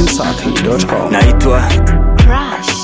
dachimsafi.com. naitwa Crush.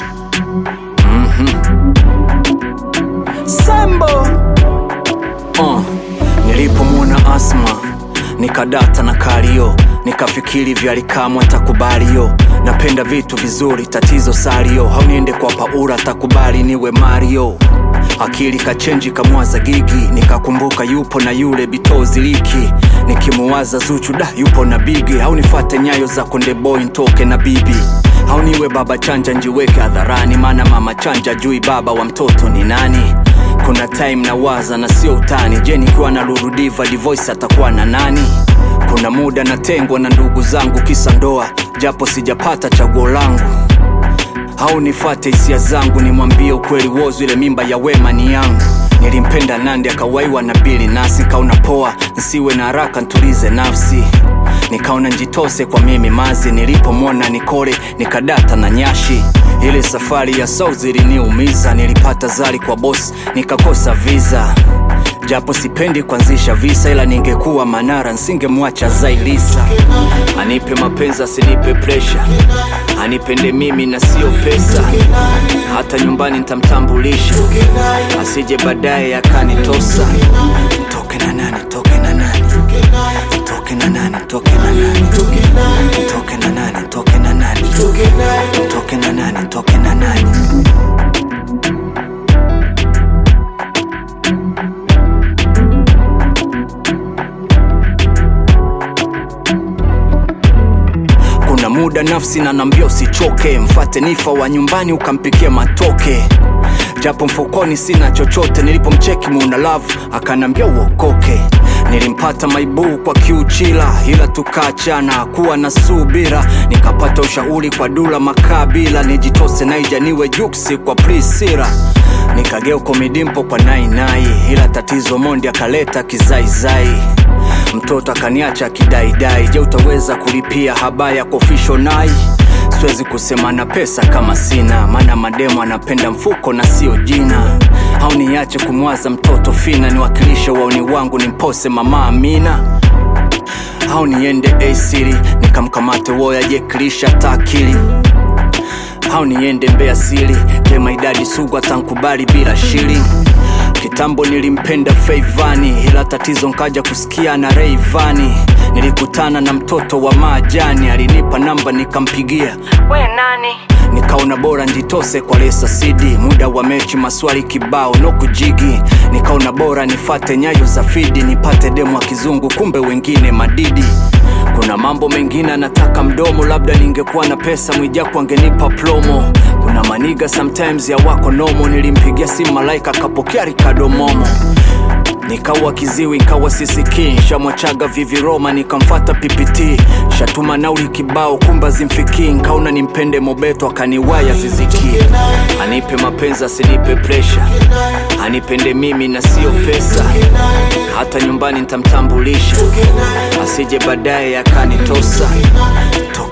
Sambo. Uh, nilipomwona Asma nikadata na kalio, nikafikiri vyalikamwe takubaliyo. Napenda vitu vizuri, tatizo salio, hauniende kwa Paula takubali niwe Mario. Akili kachenji kamwaza gigi, nikakumbuka yupo na yule bitozi liki, nikimuwaza Zuchu da yupo na bigi, au nifate nyayo za Konde Boy ntoke na bibi au niwe baba chanja njiweke hadharani, maana mama chanja jui baba wa mtoto ni nani. Kuna time na waza na sio utani, je, nikiwa na Lurudiva divoice atakuwa na nani? Kuna muda natengwa na ndugu zangu kisa ndoa, japo sijapata chaguo langu au nifate hisia zangu nimwambie ukweli wozu ile mimba ya wema ni yangu nilimpenda nandi akawaiwa na bili nasi nikaona poa nsiwe na haraka ntulize nafsi nikaona njitose kwa mimi mazi nilipomwona nikole nikadata na nyashi ile safari ya south iliniumiza nilipata zari kwa bosi nikakosa visa japo sipendi kuanzisha visa ila ningekuwa manara nsingemwacha zailisa anipe mapenzi asinipe presha anipende mimi na sio pesa hata nyumbani ntamtambulisha asije baadaye akanitosa toke na nani toke na nani toke na nani toke na nani toke na nani toke na nani toke na nani toke na nani kuna muda nafsi na nambia usichoke mfate nifa wa nyumbani ukampikia matoke japo mfukoni sina chochote nilipomcheki muna love akanambia uokoke nilimpata maibuu kwa kiuchila ila tukaachana kuwa na subira nikapata ushauri kwa dula makabila nijitose naija niwe juksi kwa prisira nikageuko midimpo kwa nainai ila tatizo mondi akaleta kizaizai mtoto akaniacha akidaidai je utaweza kulipia habaya kofisho nai siwezi kusema na pesa kama sina maana mademo anapenda mfuko na sio jina au niache kumwaza mtoto fina niwakilishe waoni wangu nimpose mama amina au niende asiri nikamkamate woya jekilisha takili au niende mbea siri jema idadi sugu atankubali bila shili kitambo nilimpenda feivani ila tatizo nkaja kusikia na reivani nilikutana na mtoto wa maajani alinipa namba nikampigia we nani nikaona bora njitose kwa lesa sidi muda wa mechi maswali kibao no kujigi nikaona bora nifate nyayo za fidi nipate demu wa kizungu kumbe wengine madidi kuna mambo mengine anataka mdomo labda ningekuwa na pesa mwijaku angenipa plomo kuna maniga sometimes ya wako nomo nilimpigia simu malaika akapokea rikadomomo nikawa kiziwi nkawa sisikii shamwachaga viviroma nikamfata ppt shatuma nauli kibao kumba zimfikii nkaona nimpende mobeto akaniwaya ziziki anipe mapenzi asinipe presha anipende mimi na sio pesa hata nyumbani ntamtambulisha asije baadaye akanitosa